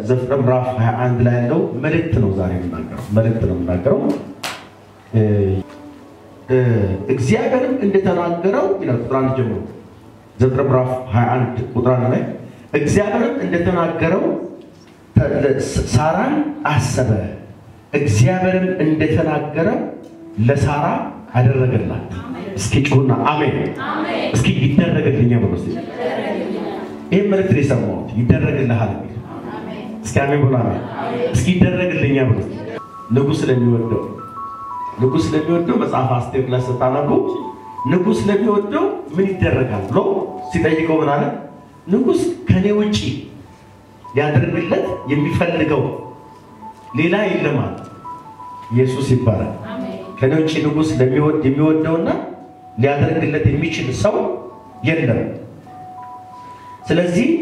ዘፍጥረት ምዕራፍ 21 ላይ ያለው መልእክት ነው ዛሬ የምናገረው መልእክት ነው የምናገረው። እግዚአብሔርም እንደተናገረው ይላል ቁጥር አንድ ጀምሮ ዘፍጥረት ምዕራፍ 21 ቁጥር አንድ ላይ እግዚአብሔርም እንደተናገረው ሳራን አሰበ። እግዚአብሔርም እንደተናገረው ለሳራ አደረገላት። እስኪ ጩሁና አሜን። እስኪ ይደረግልኛ ብሎ ስ ይህ መልእክት ነው የሰማሁት። ይደረግልሃል የሚል እስኪ አሜን ብሎ አሜን። እስኪ ይደረግልኛ ብሎ ንጉሥ ስለሚወደው ንጉሥ ስለሚወደው መጽሐፍ አስቴር ላይ ስታነቡ ንጉሥ ስለሚወደው ምን ይደረጋል ብሎ ሲጠይቀው ምን አለ? ንጉሥ ከኔ ውጪ ሊያደርግለት የሚፈልገው ሌላ የለም አለ። ኢየሱስ ይባላል። ከኔ ውጭ ንጉሥ ለሚወድ የሚወደውና ሊያደርግለት የሚችል ሰው የለም። ስለዚህ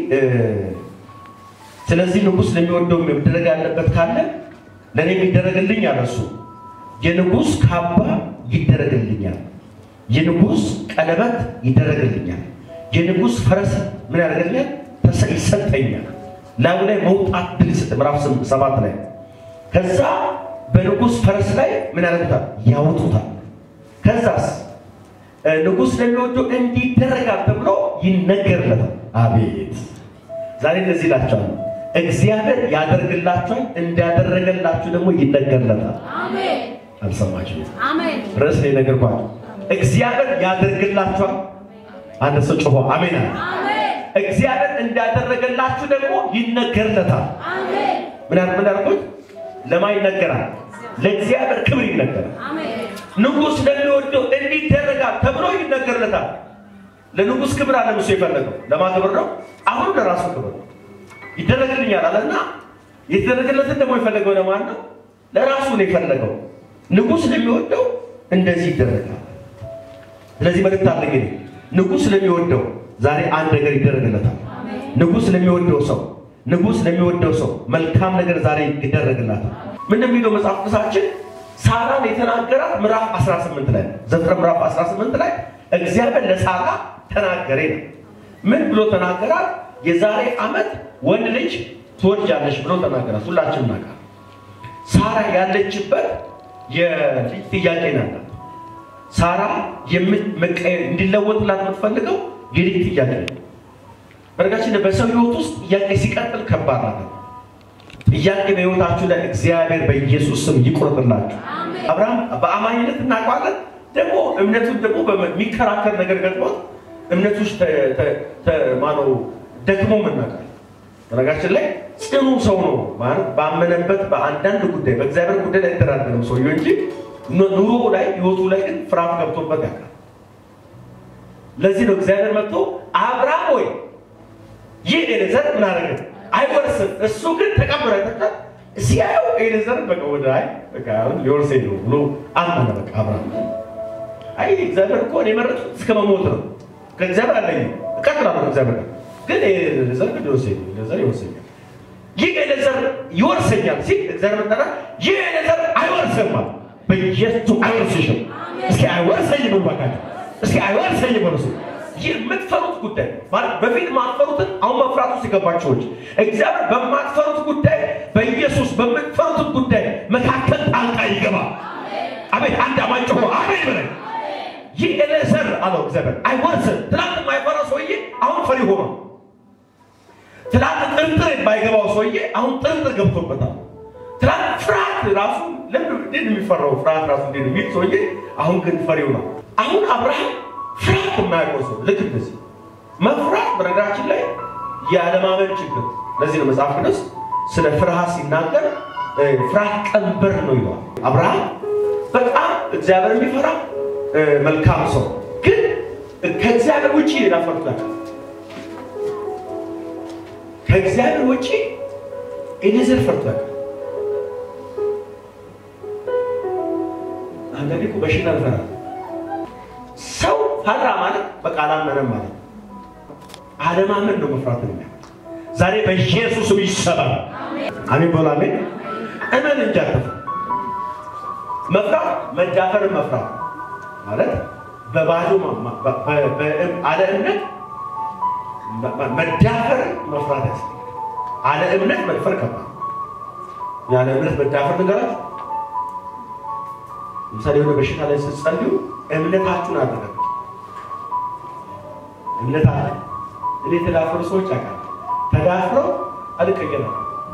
ስለዚህ ንጉሥ ለሚወደው መደረግ ያለበት ካለ ለእኔ የሚደረግልኝ አለ እሱ የንጉሥ ካባ ይደረግልኛል፣ የንጉሥ ቀለበት ይደረግልኛል፣ የንጉሥ ፈረስ ምን ያደርግልኛል? ይሰጠኛል። ላዩ ላይ መውጣት ድል ይሰጥ ምዕራፍ ሰባት ላይ ከዛ በንጉሥ ፈረስ ላይ ምን ያደርጉታል? ያወጡታል። ከዛስ ንጉሥ ለሚወደው እንዲደረጋል ተብሎ ይነገርለታል። አቤት ዛሬ እንደዚህ ይላቸዋል። እግዚአብሔር ያደርግላችኋል፣ እንዳደረገላችሁ ደግሞ ይነገርለታል። አልሰማችሁ? ርዕስ ነው የነገርኳችሁ። እግዚአብሔር ያደርግላችኋል። አንድ ሰው ጮሆ አሜን አለ። እግዚአብሔር እንዳደረገላችሁ ደግሞ ይነገርለታል። ምን ምን ያልኩት ለማ ይነገራል? ለእግዚአብሔር ክብር ይነገራል። ንጉሥ ለሚወደው እንዲደረጋል ተብሎ ይነገርለታል። ለንጉሥ ክብር አለ እሱ የፈለገው ለማ ክብር ነው? አሁን ለራሱ ክብር ነው። ይደረግልኛል አለና የተደረገለትን ደግሞ የፈለገው ለማን ነው? ለራሱ ነው የፈለገው። ንጉሥ ለሚወደው እንደዚህ ይደረጋል። ስለዚህ መልእክት አለ እንግዲህ ንጉሥ ለሚወደው ዛሬ አንድ ነገር ይደረግለታል። ንጉሥ ለሚወደው ሰው ንጉሥ ለሚወደው ሰው መልካም ነገር ዛሬ ይደረግላታል። ምን የሚለው መጽሐፍ ቅዱሳችን ሳራን የተናገራት ምዕራፍ 18 ላይ ዘፍጥረት ምዕራፍ 18 ላይ እግዚአብሔር ለሳራ ተናገሬ ነው። ምን ብሎ ተናገራት? የዛሬ ዓመት ወንድ ልጅ ትወልጃለሽ ብሎ ተናገራት። ሁላችን እናውቃለን። ሳራ ያለችበት የልጅ ጥያቄ ናት። ሳራ መቀየር እንዲለወጥላት የምትፈልገው የልጅ ጥያቄ ነው። በነገራችን በሰው ህይወት ውስጥ ጥያቄ ሲቀጥል ከባድ ናት። ጥያቄ በህይወታችሁ ላይ እግዚአብሔር በኢየሱስ ስም ይቁረጥላችሁ። አብርሃም በአማኝነት እናውቀዋለን። ደግሞ እምነቱን ደግሞ የሚከራከር ነገር ገጥሞት እምነቱ ውስጥ ማነው ደክሞ እናውቃለን። በነገራችን ላይ ጽኑ ሰው ነው ማለት ባመነበት በአንዳንድ ጉዳይ በእግዚአብሔር ጉዳይ ላይ አይደራደርም ሰውየው እንጂ ኑሮ ላይ ህይወቱ ላይ ግን ፍርሃት ገብቶበት ያውቃል። ለዚህ ነው እግዚአብሔር መጥቶ አብርሃም ወይ ይህ ኤሌዘር ምን አደረገ? አይወርስም። እሱ ግን ተቀብሎ አይተካል። ሲያየው ኤሌዘር በቃ ወደ አይ በቃ ሊወርሰኝ ነው ብሎ አመነ። በቃ አብርሃም አይ እግዚአብሔር እኮ እኔ የመረጥኩት እስከ መሞት ነው። ከእግዚአብሔር አለኝ እቀጥላለሁ። እግዚአብሔር ግን ኤሌዘር ግን ይወርሰኝ ኤሌዘር ይወርሰኛል። ይህ ኤሌዘር ይወርሰኛል ሲል እግዚአብሔር መጠራ ይህ ኤሌዘር አይወርስም። በኢየሱስ አይወርስሽም። እስኪ አይወርሰኝ ነው ባካችሁ። እስኪ አይወርሰኝ ነው የምትፈሩት ጉዳይ ማለት በፊት ማትፈሩትን አሁን መፍራቱ ሲገባችሁ እግዚአብሔር በማትፈሩት ጉዳይ በኢየሱስ በምትፈሩት ጉዳይ መካከል ጣልቃ ይገባ። አቤት አንድ አማኝ ጮሆ አሜን በላይ ይህ ኤሌዘር አለው እግዚአብሔር አይወርስም። ትናንት የማይፈራ ሰውዬ አሁን ፈሪ ሆኖ፣ ትናንት ጥርጥር የማይገባው ሰውዬ አሁን ጥርጥር ገብቶበታል። ትናንት ፍርሃት ራሱ ለምን እንዴት የሚፈራው ፍርሃት ራሱ እንዴት የሚል ሰውዬ አሁን ግን ፈሪው ነው። አሁን አብርሃም ፍርሃት የማያውቀው ሰው ልክ እንደዚህ መፍራት በነገራችን ላይ የአለማመን ችግር። ለዚህ ነው መጽሐፍ ቅዱስ ስለ ፍርሃት ሲናገር ፍርሃት ቀንበር ነው ይለዋል። አብርሃም በጣም እግዚአብሔር የሚፈራ መልካም ሰው ግን ከእግዚአብሔር ውጭ ሌላ ፈርቶ ያውቃል። ከእግዚአብሔር ውጭ ኤሌዘር ፈርቶ ያውቃል። አንዳንዴ እኮ በሽታ እንፈራለን። ሰው ፈራ ማለት በቃ አላመነም ማለት ነው። አለማመን ነው መፍራት ነው። ዛሬ በኢየሱስ ስም ይሰባል። አሜን በሉ አሜን። እመን እንጂ አትፍራ። መፍራት መዳፈርን መፍራት ማለት በባዶ አለ እምነት መዳፈርን መፍራት ያስፈልጋል። አለ እምነት መድፈር ከባድ ያለ እምነት መዳፈር ንገራት። ለምሳሌ የሆነ በሽታ ላይ ስትጸልዩ እምነታችሁን አድርገው እምነት አለ። እኔ የተዳፈሩ ሰዎች አውቃለሁ። ተዳፍረው አልቀየራም።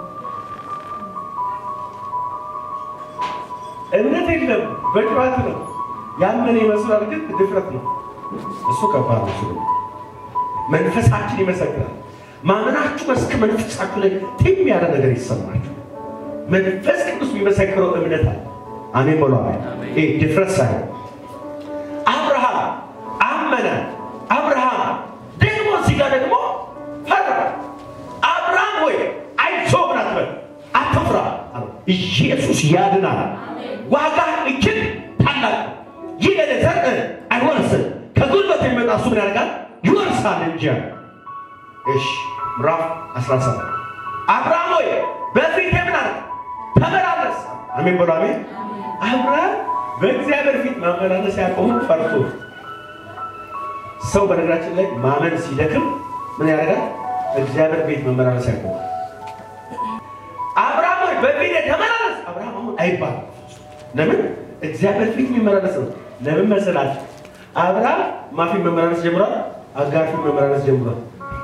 እምነት የለም በጭዋት ነው። ያመነ ይመስላል፣ ግን ድፍረት ነው። እሱ ከባድ ነው። እሱ መንፈሳችን ይመሰክራል። ማመናችሁ መስክ መንፈሳችሁ ላይ ትም ያለ ነገር ይሰማችሁ። መንፈስ ቅዱስ የሚመሰክረው እምነት አለ። አሜን በሉ። አሜን። ይሄ ድፍረት ሳይሆን አብርሃም አመነ። አብርሃም ደግሞ እዚህ ጋር ደግሞ ፈራ። አብርሃም ወይ አይዞህ ምን አትበል፣ አትፍራ አለው። ኢየሱስ ያድናል። ዋጋ እጅግ ታላቅ ነው። ይህ ለዘር አይወርስም፣ ከጉልበት የሚመጣ እሱ ምን ያደርጋል? ይወርሳል እንጂ አለ። እሺ ምዕራፍ 17 አብርሃም ሆይ በፊቴ ምን አለ? ተመላለስ። አሜን በሉ አሜን። አብርሃም በእግዚአብሔር ፊት መመላለስ ያቆሙ ፈርቶ ሰው በነገራችን ላይ ማመን ሲደክም ምን ያደርጋል? እግዚአብሔር ቤት መመላለስ ያቆሙ። አብርሃም ሆይ በፊቴ ተመላለስ። አብርሃም አሁን አይባልም። ለምን? እግዚአብሔር ፊት የሚመላለስ ነው። ለምን መሰላችሁ? አብርሃም ማፊት መመላለስ ጀምሯል። አጋር ፊት መመላለስ ጀምሯል።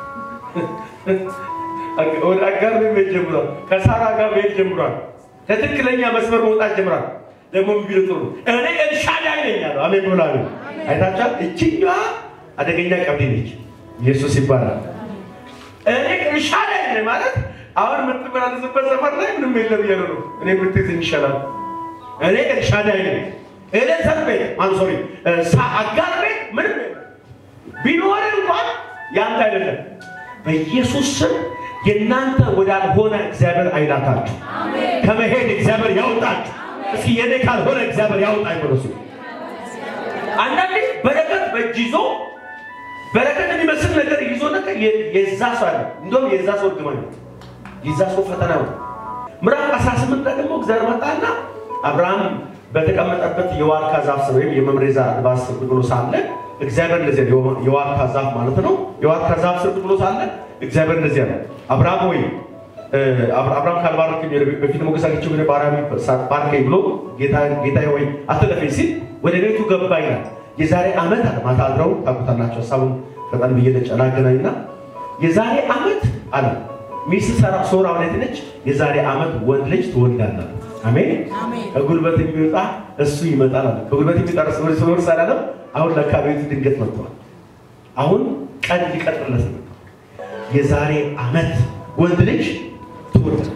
ወደ አጋር ቤት መሄድ ጀምሯል። ከሳራ ጋር መሄድ ጀምሯል። ከትክክለኛ መስመር መውጣት ጀምሯል። ደግሞ ቢሉ ጥሩ እኔ ኤልሻዳይ ነኝ አለው። አሜን ብላ አይታችኋል። እችኛዋ አደገኛ ቀብድ ነች። ኢየሱስ ይባላል። እኔ ኤልሻዳይ ነኝ ማለት አሁን የምትመላለስበት ሰፈር ላይ ምንም የለም እያሉ ነው። እኔ ብትይዝ ይሻላል። እኔ ኤልሻዳይ ነኝ። ኤሌዘር ቤት አንሶሪ አጋር ቤት ምንም ቢኖር እንኳን ያንተ አይደለም። በኢየሱስ ስም የእናንተ ወዳልሆነ እግዚአብሔር አይላታችሁ። ከመሄድ እግዚአብሔር ያውጣችሁ። እስኪ የኔ ካልሆነ እግዚአብሔር ያውጣኝ ብሎ ሲሉ አንዳንዴ በረከት በእጅ ይዞ በረከት የሚመስል ነገር ይዞ ነገር የዛ ሰው አለ። እንደውም የዛ ሰው እርግማን ነው። የዛ ሰው ፈተና ነው። ምዕራፍ 18 ላይ ደግሞ እግዚአብሔር መጣና አብርሃም በተቀመጠበት የዋርካ ዛፍ ስር ወይም የመምሬ ዛፍ ስር ብሎ ሳለ እግዚአብሔር እንደዚህ ያለ የዋርካ ዛፍ ማለት ነው። የዋርካ ዛፍ ስር ብሎ ሳለ እግዚአብሔር እንደዚህ ያለ አብርሃም ወይ አብርሃም ካልባረከኝ በፊት ሞገስ አግኝቼው ግን ባሪያህ ባርከኝ ብሎ ጌታ ወይ አትለፈኝ ሲል ወደ ቤቱ ገባ ይላል። የዛሬ ዓመት አለ ማታ አድረው ታውቁታላችሁ። ሀሳቡን ፈጠን ብዬ ላገናኝና የዛሬ ዓመት አለ ሚስት ሰራ ሶራ ወዴት ነች? የዛሬ ዓመት ወንድ ልጅ ትወልዳለህ። አሜን። ከጉልበት የሚወጣ እሱ ይመጣል አለ። ከጉልበት የሚወጣ እሱ ወር ሳላለም አሁን ለካ ቤቱ ድንገት መጥቷል። አሁን ቀን ሊቀጥርለት ነው። የዛሬ ዓመት ወንድ ልጅ ትወልዳለህ።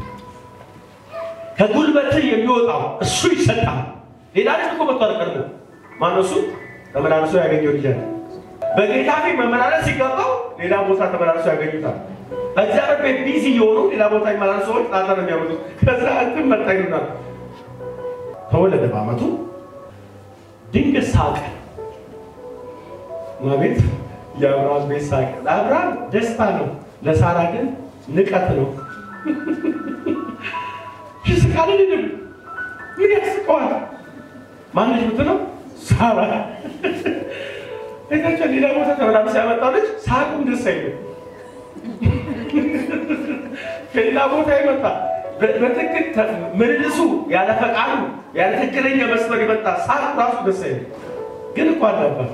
ከጉልበት የሚወጣው እሱ ይሰጣል። ሌላ ልጅ እኮ መጥቷል። ቀድሞ ማነው እሱ? ተመላልሶ ያገኘው ልጅ አለ። በጌታ ፊት መመላለስ ሲገባው ሌላ ቦታ ተመላልሶ ያገኙታል። እግዚአብሔር ቤት ቢዚ የሆኑ ሌላ ቦታ ይመላል ሰዎች ጣጣ ነው የሚያመጡት። ከዛ እንትን መጣ ይሉናል። ተወለደ በዓመቱ ድንገት ሳቀ። ማቤት የአብርሃም ቤት ሳቀ። ለአብርሃም ደስታ ነው፣ ለሳራ ግን ንቀት ነው። ይስቃል። ልንም ምን ያስቀዋል? ማነች ምትለው ሳራ ቤታቸው ሌላ ቦታ ተመላልሶ ያመጣው ልጅ ሳቁም ደስ አይልም። ከሌላ ቦታ ይመጣ በትክክል ምልልሱ ያለ ፈቃዱ ያለ ትክክለኛ መስመር የመጣ ሳቅ ራሱ ደስ አይልም። ግን እኮ አለባት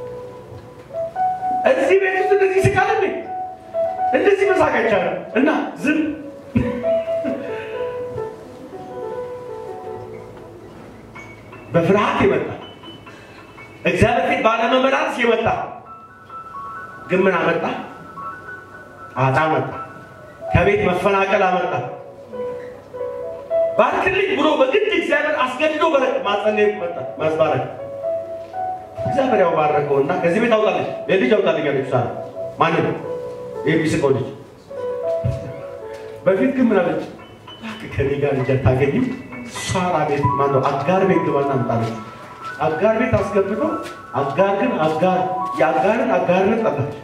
እዚህ ቤት ውስጥ እንደዚህ ስቃል እንዴ እንደዚህ መሳቅ አይቻልም። እና ዝም በፍርሃት የመጣ እግዚአብሔር ፊት ባለመመላለስ የመጣ ግን ምን አመጣ? ጣጣ መጣ። ከቤት መፈናቀል አመጣ። ባርክልኝ ብሎ በግድ እግዚአብሔር አስገድዶ ማጸለይ መጣ። ማስባረክ እግዚአብሔር ያው ባረከውና ከዚህ ቤት አውጣለች፣ የልጅ አውጣልኝ አለች ሳራ። ማንም የሚስቀው ልጅ በፊት ግን ምን አለች? ከኔ ጋር ልጅ አታገኝም። ሳራ ቤት ማነው አጋር ቤት ግባና አምጣለች። አጋር ቤት አስገብቶ አጋር ግን አጋር የአጋርን አጋርነት ጠላች።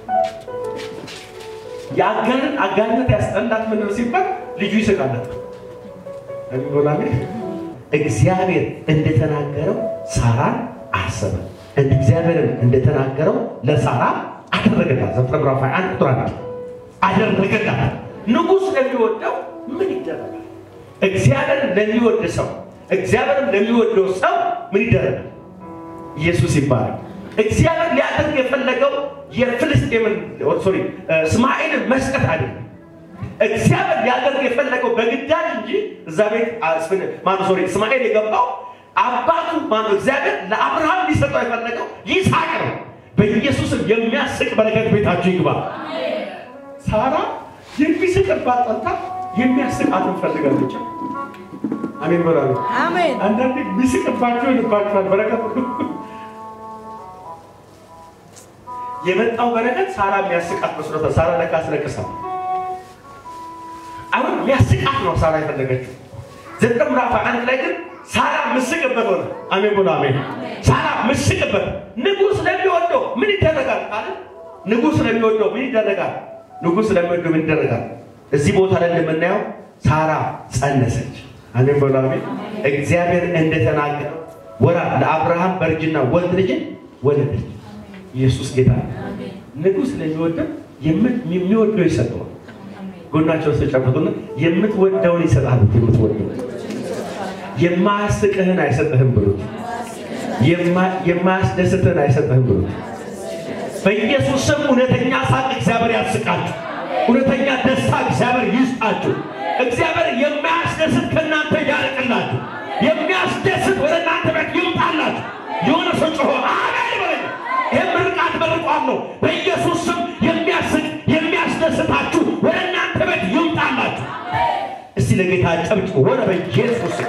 የአጋርን አጋርነት ያስጠላት ምንድን ነው ሲባል ልጁ ይስቃለት የሚሆና እግዚአብሔር እንደተናገረው ሳራን አሰበ። እግዚአብሔርን እንደተናገረው ለሳራ አደረገላት። ዘፍጥረት ምዕራፍ አንድ ቁጥር አንድ አደረገላት። ንጉሥ ለሚወደው ምን ይደረጋል? እግዚአብሔር ለሚወድ ሰው እግዚአብሔርም ለሚወደው ሰው ምን ይደረጋል? ኢየሱስ ይባላል። እግዚአብሔር ሊያደርግ የፈለገው የፍልስጤምን ሶሪ እስማኤልን መስጠት አይደለም። እግዚአብሔር ሊያደርግ የፈለገው በግዳጅ እንጂ እዛ ቤት ማነው ሶሪ እስማኤል የገባው አባቱ ማነው እግዚአብሔር ለአብርሃም ሊሰጠው የፈለገው ይስሐቅ ነው። በኢየሱስም የሚያስቅ በረከት ቤታችሁ ይግባ። ሳራ የሚስቅባት ጠልታ የሚያስቃት እንፈልጋለች። አሜን በላሉ። አሜን። አንዳንዴ የሚስቅባቸው ይልባቸዋል በረከት ሁሉ የመጣው በረከት ሳራ የሚያስቃት መስሎታል። ሳራ ለካ አስለቅሳል። አሁን የሚያስቃት ነው ሳራ የፈለገችው። ዘጠኝ ምዕራፍ አንድ ላይ ግን ሳራ ምስቅበት ሆነ። አሜን ብሎ አሜን። ሳራ ምስቅበት ንጉሥ ለሚወደው ምን ይደረጋል ካለ ንጉሥ ለሚወደው ምን ይደረጋል? ንጉሥ ለሚወደው ምን ይደረጋል? እዚህ ቦታ ላይ እንደምናየው ሳራ ጸነሰች። አሜን ብሎ አሜን። እግዚአብሔር እንደተናገረው ወራ ለአብርሃም በእርጅና ወንድ ልጅን ወለደች። ኢየሱስ ጌታ ነው። ንጉሥ ለሚወደው የሚወደው ይሰጠዋል። ጎናቸውን ተጨብጡና የምትወደውን ይሰጣል። የምትወደው የማያስቅህን አይሰጥህም ብሉት። የማያስደስትህን አይሰጥህም ብሉት። በኢየሱስ ስም እውነተኛ ሳቅ እግዚአብሔር ያስቃችሁ። እውነተኛ ደስታ እግዚአብሔር ይስጣችሁ። እግዚአብሔር የማያስደስት ከእናንተ ያርቅላችሁ። የሚያስደስት ወደ እናንተ ቤት ይምጣላችሁ። የሆነ ሰው ጮሆ አሜን በለኝ። ይህ ምርቃት በርቋም ነው። በኢየሱስ ስም የሚያስቅ የሚያስደስታችሁ ወደ እናንተ ቤት ይምጣላችሁ። እስቲ ለጌታ ጨብጭ ሆነ በኢየሱስ ስም።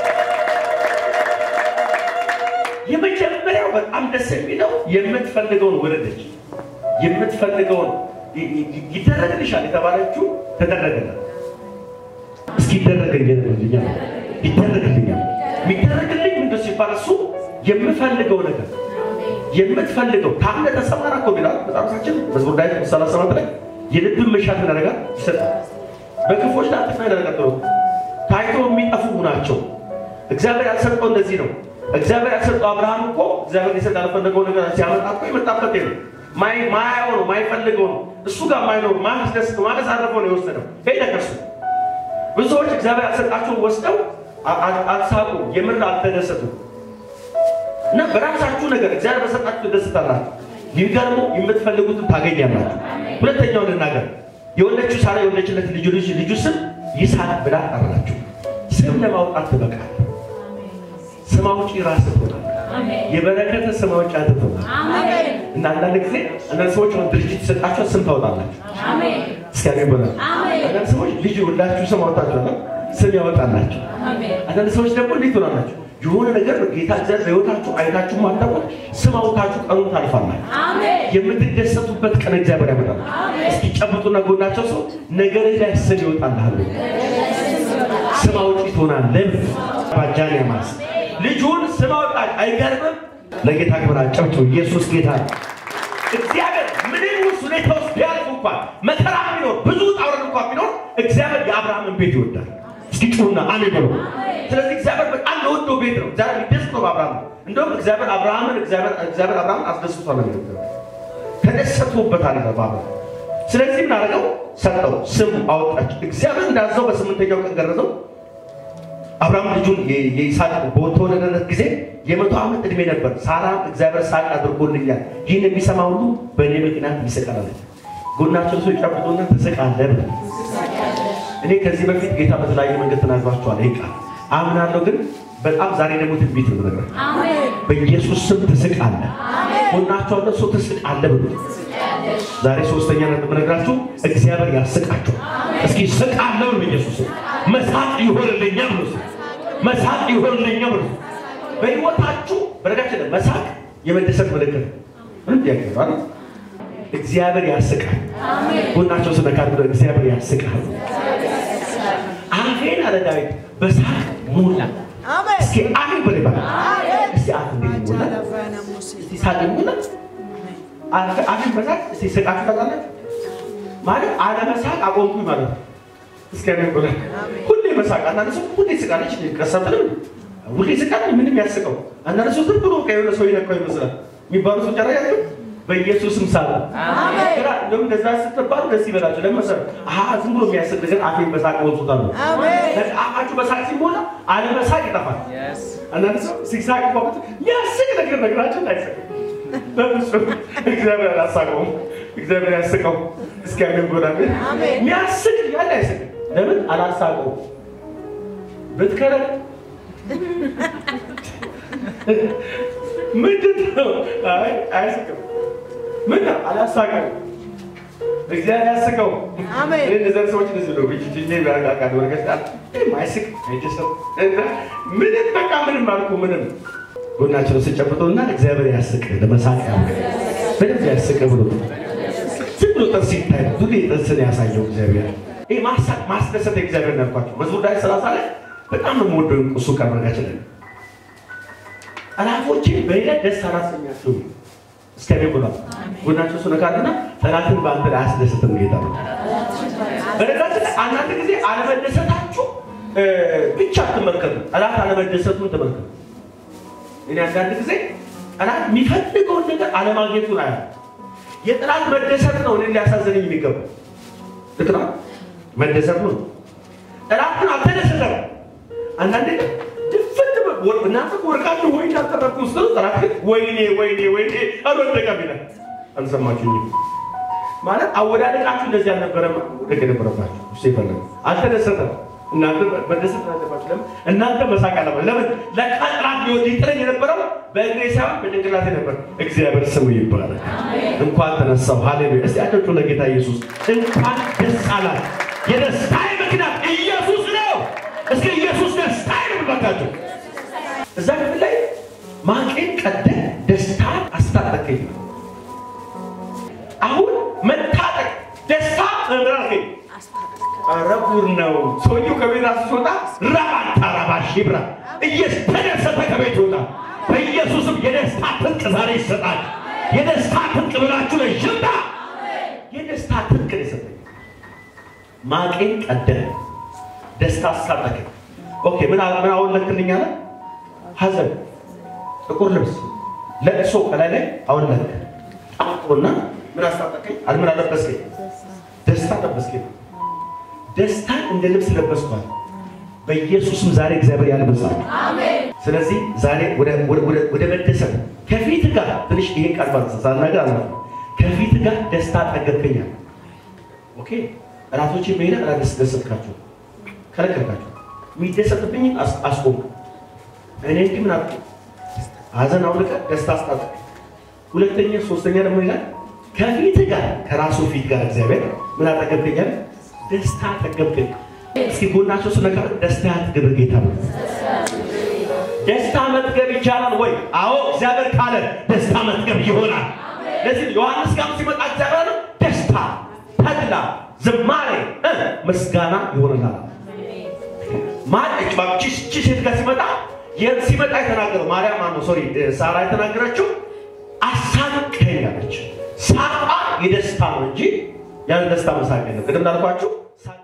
የመጀመሪያው በጣም ደስ የሚለው የምትፈልገውን ወለደች። የምትፈልገውን ይደረግልሻል የተባለችው ተደረገላት። እስኪ ይደረግልኛል ይደረግልኛል። የሚደረግልኝ ምንድን ሲባል እሱ የምፈልገው ነገር የምትፈልገው ታምነ ተሰማራ እኮ ይላል መጽሐፋችን መዝሙር ዳዊት ሰላሳ ሰባት ላይ የልብን መሻት ያደርጋል ይሰጣል። በክፎች ላይ አጥፋ ያደረጋል ታይቶ የሚጠፉ ናቸው። እግዚአብሔር ያልሰጠው እንደዚህ ነው። እግዚአብሔር ያልሰጠው አብርሃም እኮ እግዚአብሔር ሊሰጥ ያልፈለገው ነገር ሲያመጣ እኮ የመጣበት ነው። ማያየው ነው፣ ማይፈልገው ነው፣ እሱ ጋር ማይኖር ማያስደስት ማያሳርፈው ነው የወሰደው። ሄደ ከሱ ብዙ ሰዎች እግዚአብሔር ያልሰጣቸውን ወስደው አልሳቁ፣ የምር አልተደሰቱም። እና በራሳችሁ ነገር እግዚአብሔር በሰጣችሁ ትደስታላችሁ። የሚገርሙ የምትፈልጉትን ታገኛላችሁ። ሁለተኛው ልናገር፣ የወለችው ሳራ የወለችለት ልጁ ልጅ ልጁ ስም ይስሐቅ ብላ ጠራችው። ስም ለማውጣት ትበቃል። ስም አውጪ ራስህ ትሆናለህ። የበረከተ ስም አውጪ አንተ ትሆናለህ። እና አንዳንድ ጊዜ አንዳንድ ሰዎች አሁን ድርጅት ይሰጣቸው ስም ታወጣላችሁ። እስኪ አሜን በሉ። አንዳንድ ሰዎች ልጅ ወልዳችሁ ስም አውጣችኋል፣ ስም ያወጣላችሁ። አንዳንድ ሰዎች ደግሞ እንዴት ትሆናላችሁ? የሆነ ነገር ጌታ እግዚአብሔር በሕይወታችሁ አይታችሁ ማታውቁት ስም አውጣችሁ ቀኑን ታልፋላችሁ። የምትደሰቱበት ቀን እግዚአብሔር ያመጣል። እስኪ ጨብጡና ጎናቸው ሰው ነገርህ ላይ ስም ይወጣልሃል። ስም አውጪ ትሆናለህ። ባጃን ያማስ ልጁን ስም አወጣች። አይገርምም? ለጌታ ክብር አጨብጭቡ። ኢየሱስ ጌታ ነው። እግዚአብሔር ምንም ውስጥ ሁኔታ ውስጥ ቢያልፍ እንኳን መከራ ቢኖር ብዙ ውጣ ውረድ እንኳን ቢኖር እግዚአብሔር የአብርሃምን ቤት ይወዳል። እስኪ ጩሁና አሜን በሉ። ስለዚህ እግዚአብሔር በጣም ለወደው ቤት ነው። እግዚአብሔር ሊደስ ነው በአብርሃም እንደውም እግዚአብሔር አብርሃምን እግዚአብሔር አብርሃምን አስደስቷል ነው የሚለው ተደሰቶበታል ነው በአብርሃም ስለዚህ ምን አደረገው? ሰጠው፣ ስም አወጣች። እግዚአብሔር እንዳዘው በስምንተኛው ቀን ገረዘው። አብርሃም ልጁን የይስሐቅ በተወለደለት ጊዜ የመቶ ዓመት ዕድሜ ነበር። ሳራ እግዚአብሔር ሳቅ አድርጎልኛል፣ ይህን የሚሰማ ሁሉ በእኔ ምክንያት ይስቃል አለች። ጎናቸው ሰው ጨብጦና ትስቃለህ ብለ እኔ ከዚህ በፊት ጌታ በተለያየ መንገድ ተናግሯቸዋል። ይህ ቃል አምናለሁ፣ ግን በጣም ዛሬ ደግሞ ትንቢት ነው ነገር በኢየሱስ ስም ትስቃለህ። ጎናቸው አለ ሰው ትስቃለህ ብሎ ዛሬ ሶስተኛ ነጥብ ነግራችሁ እግዚአብሔር ያስቃችሁ። እስኪ ስቃለሁ ብሎ ኢየሱስ መሳቅ ይሆንልኛል ብሎ መሳቅ ይሆንልኛል ብሎ በሕይወታችሁ በነገራችን ላይ መሳቅ የመደሰት ምልክት ነው። ምንም ጥያቄ ነው አይደል? እግዚአብሔር ያስቃል። ጎናቸው ስነካት ብሎ እግዚአብሔር ያስቃል። አፌን አለ ዳዊት በሳቅ ሞላ። እስኪ አፌን በል ይባል። እስኪ አፍ እንዴት ሞላ? እስኪ ሳቅ ሞላ አፌን በሳቅ እስኪ ስቃችሁ ታውቃላችሁ? ማለት አለመሳቅ አቆምኩኝ ማለት ነው። እስኪ አሜን በሉ። ሁሌ መሳቅ አንዳንድ ሰው ሁሌ ስቃለች ቀሰብልም ሁሌ ስቃል ምንም ያስቀው አንዳንድ ሰው ዝም ብሎ የሆነ ሰው ይነካው ይመስላል የሚባሉ ሰዎች አላያችሁ በኢየሱስም ሳቁ። አሜን። ግራ እንደውም እንደዛ ስትባሉ ደስ ይበላችሁ። ለምን መሰለህ? አሀ ዝም ብሎ የሚያስቅ ነገር አፌን በሳቅ ሞልቶታል ነው። አሜን። አፋችሁ በሳቅ ሲሞላ አለመሳቅ ይጠፋል። Yes. አንዳንድ ሰው ሲሳቅ ቋቁት የሚያስቅ ነገር ነግራቸው አይስቅ። በፍጹም እግዚአብሔር አላሳቀውም። እግዚአብሔር ያስቀው እስኪያገኝ ጎዳ አሜን። የሚያስቅ ያለ አይስቅ። ለምን አላሳቀውም? ብትከረ ምንድን ነው? አይ አያስቅም። ምን ነው አላሳቀም። እግዚአብሔር ያስቀው። አሜን። እኔ እነዚያን ሰዎች እንደዚህ ነው ብቻ ጅ ያቃቃል ወረቀት ማይስቅ አይደሰም እና ምንም በቃ ምንም አልኩ ምንም ጎናቸው ስጨብጠውና እግዚአብሔር ያስቅ ለመሳቅ ያው በደንብ ያስቅ ብሎ ዝም ብሎ ጥርስ ይታይ ብዙ ጥርስን ያሳየው እግዚአብሔር ይህ ማሳቅ ማስደሰት እግዚአብሔር ያልኳቸው መዝሙር ላይ ሰላሳ ላይ በጣም ነው የምወደው እሱ ቀርበጋችን ጠላቶቼ በሌላ ደስ አላሰኛቸው እስከኔ ብሏል። ጎናቸው እሱ ነካልና ጠላትን በአንተ ላይ አያስደስትም ጌታ ነው። በነገራችን ላይ አንዳንድ ጊዜ አለመደሰታችሁ እ፣ ብቻ አትመልከቱ፣ ጠላት አለመደሰቱን ተመልከቱ። እኔ አንዳንድ ጊዜ ጠላት የሚፈልገውን ነገር አለማግኘቱን አያ የጠላት መደሰት ነው እኔን ሊያሳዝነኝ የሚገባው ልክ ነው። መደሰቱ ነው። ጠላት ግን አልተደሰተም። አንዳንዴ ግን ድፍት በ- ወር- እናንተ ወርቃችሁ ወይ አልተረፉ ውስጥ ነው። ጠላት ግን ወይኔ ወይኔ ወይኔ አልወደቀም ይላል። አልሰማችሁኝም? ማለት አወዳደቃችሁ እንደዚህ አልነበረም። ወደቅ የነበረባችሁ እሱ የፈለገው አልተደሰተም። እናንተ መደሰት አለባችሁ። ለምን እናንተ መሳቅ አለባችሁ? ለምን ለካ ጠላት ሊወድ ይጥረኝ የነበረው በእግሬ ሳይሆን በጭንቅላቴ ነበር። እግዚአብሔር ስሙ ይባላል። እንኳን ተነሳው። ሃሌሉያ! እስቲ አጨብጭቡ ለጌታ ኢየሱስ። እንኳን ደስ አላት። የደስታዬ ምክንያት ኢየሱስ ነው። እስኪ ኢየሱስ ደስታዬ ነው ብላችሁ እዛ ክፍል ላይ ማቄን ቀደ ደስታን አስታጠቀኝ። አሁን መታጠቅ ደስታ መምራርከኝ ኧረ ጉድ ነው። ሰውየው ከቤት ሲወጣ ራባታ ራባሽ ይብራ እየተደሰተ ከቤት ይወጣ። በኢየሱስም የደስታ ትጥቅ ዛሬ ይሰጣል። የደስታ ትጥቅ ብላችሁ ለሽምታ የደስታ ትጥቅ ነው የሰጠኝ። ማቄን ቀደ ደስታ አስታጠቀኝ። ኦኬ ምን አ- ምን አወለክልኝ አለ? ሐዘን፣ ጥቁር ልብስ፣ ለቅሶ ከላይ ላይ አወለክ ጣቁና ምን አስታጠቀኝ? አል ምን አለበስከኝ? ደስታ ለበስከኝ። ደስታን እንደ ልብስ ለበስኳል። በኢየሱስም ዛሬ እግዚአብሔር ያልበሳል። ስለዚህ ዛሬ ወደ ወደ- ወደ- ወደ መደሰት ከፊት ጋር ትንሽ ይሄን ቃል ባንሳ ሳናገር አለ ከፊት ጋር ደስታ ጠገብከኛል። ኦኬ ጠላቶች መሄድ አላስደሰትካቸው ከለከልካቸው። የሚደሰትብኝ አስቆም። እኔ እንዲህ ምን አልኩ? ሀዘን አውልቀ ደስታ አስታጠቅ። ሁለተኛ ሶስተኛ ደግሞ ይላል ከፊት ጋር ከራሱ ፊት ጋር እግዚአብሔር ምን አጠገብከኛል? ደስታ አጠገብከኝ። እስኪ ጎናቸው ስነካ ደስታ ያጥግብ ጌታ ነው። ደስታ መጥገብ ይቻላል ወይ? አዎ እግዚአብሔር ካለ ደስታ መጥገብ ይሆናል። ለዚህ ዮሐንስ ጋር ሲመጣ እግዚአብሔር አለ ደስታ፣ ተድላ፣ ዝማሬ፣ እ ምስጋና ይሆንላል። ማለች ባቺ ቺ ሴት ጋር ሲመጣ የት ሲመጣ የተናገረው ማርያም ማነው ሶሪ ሳራ የተናገረችው አሳቀኝ አለች። ሳቋ የደስታ ነው እንጂ ያን ደስታ መሳቅ የለም። ቅድም እንዳልኳችሁ ሳቅ